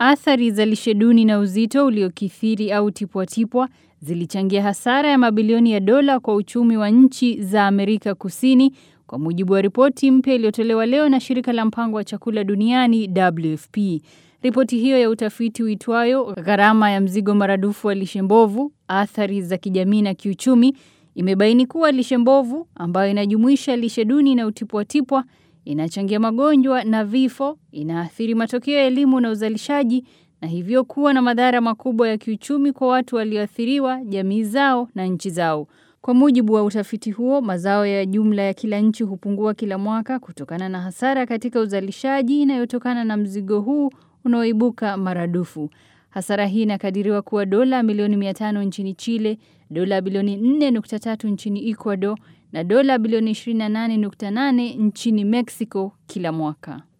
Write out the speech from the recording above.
Athari za lishe duni na uzito uliokithiri au tipwatipwa zilichangia hasara ya mabilioni ya dola kwa uchumi wa nchi za Amerika Kusini kwa mujibu wa ripoti mpya iliyotolewa leo na shirika la mpango wa chakula duniani WFP. Ripoti hiyo ya utafiti uitwayo gharama ya mzigo maradufu wa lishe mbovu, athari za kijamii na kiuchumi imebaini kuwa lishe mbovu ambayo inajumuisha lishe duni na utipwatipwa inachangia magonjwa na vifo, inaathiri matokeo ya elimu na uzalishaji na hivyo kuwa na madhara makubwa ya kiuchumi kwa watu walioathiriwa, jamii zao na nchi zao. Kwa mujibu wa utafiti huo, mazao ya jumla ya kila nchi hupungua kila mwaka kutokana na hasara katika uzalishaji inayotokana na mzigo huu unaoibuka maradufu. Hasara hii inakadiriwa kuwa dola milioni 500 nchini Chile, dola bilioni 4.3 nchini Ecuador na dola bilioni 28.8 nchini Mexico kila mwaka.